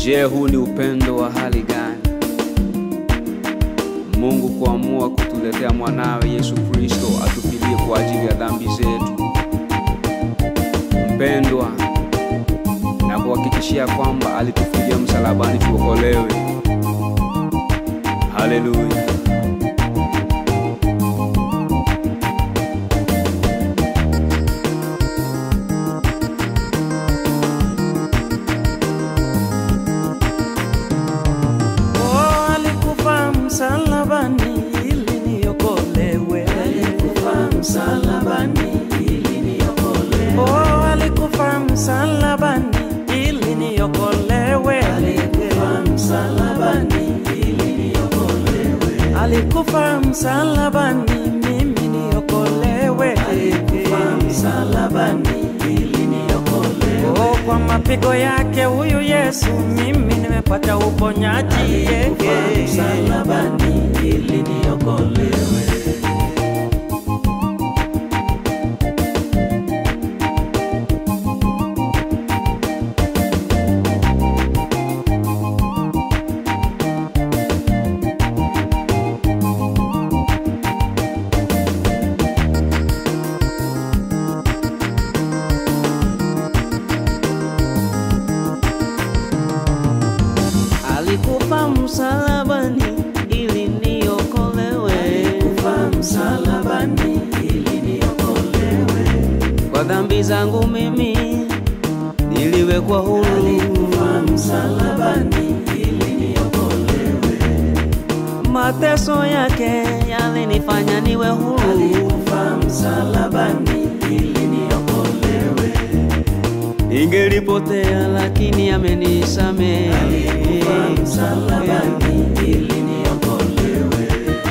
Je, huu ni upendo wa hali gani? Mungu kuamua kutuletea mwanawe Yesu Kristo atufilie kwa ajili ya dhambi zetu. Mpendwa, na kuhakikishia kwamba alitufilia msalabani tuokolewe. Haleluya! Oh, alikufa msalabani ili niokolewe. Alikufa msalabani ili niokolewe. Oh, alikufa msalabani ili niokolewe. Alikufa msalabani ili niokolewe. Alikufa msalabani mimi niokolewe. Alikufa msalabani ili niokolewe. Oh, kwa mapigo yake huyu Yesu mimi nimepata uponyaji. Alikufa msalabani ili niokolewe. alikufa msalabani ili niokolewe. Alikufa msalabani ili niokolewe. Kwa dhambi zangu mimi niliwekwa huru. Alikufa msalabani ili niokolewe. Mateso yake yalinifanya niwe huru. Alikufa msalabani ili niokolewe. Ningelipotea lakini amenisamehe. Alikufa msalabani ili niokolewe.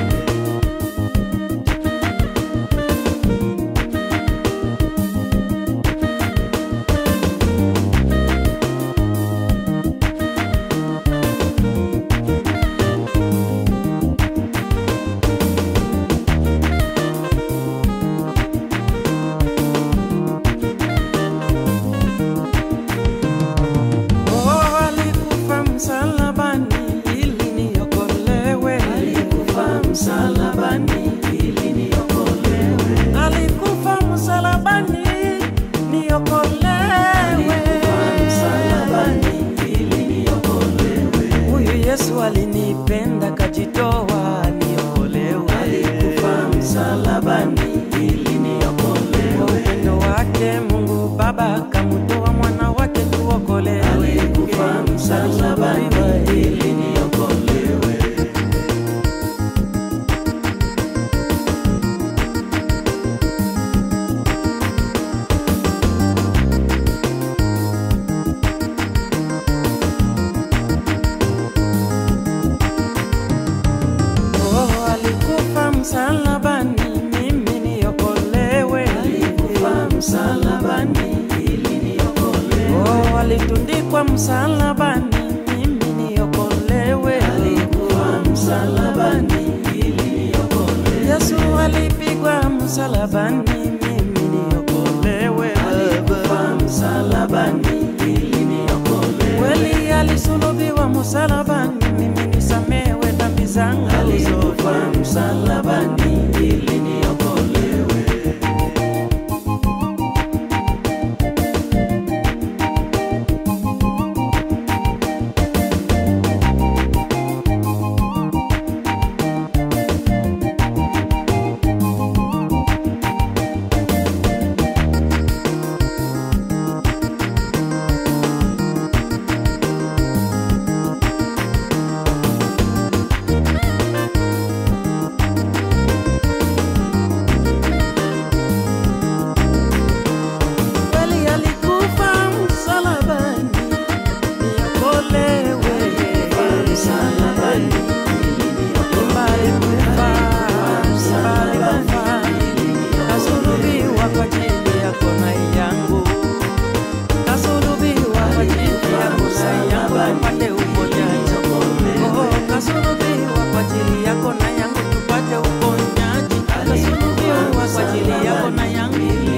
Oh, alikufa msalabani ili niokolewe. Alikufa msalabani ili niokolewe. Alikufa msalabani niokolewe. Alikufa msalabani ili niokolewe. Huyu Yesu alinipenda kajitoa niokolewe. Alikufa msalabani ili niokolewe. Kwa upendo wake Mungu Baba kamutoa mwana wake tuokolewe. Alikufa msalabani ili niokolewe. Oh, alikufa msalabani mimi niokolewe. Alikufa msalabani ili niokolewe. Oh, alitundikwa msalabani mimi niokolewe. Alikufa msalabani ili niokolewe. Yesu alipigwa msalabani mimi niokolewe. Alikufa msalabani ili niokolewe. Kweli alisulubiwa msalabani mimi nisamewe dhambi zangu. Alikufa msalabani ili niokolewe. Kweli alikufa msalabani niokolewe. Msalabani Mbali kufa, mbali kufa, kasulubiwa kwa ajili yako na yangu, kasulubiwa kwa ajili yako na yangu, tupate uponyaji. Oh, kasulubiwa kwa ajili yako na yangu, tupate uponyaji. Kasulubiwa kwa ajili yako na yangu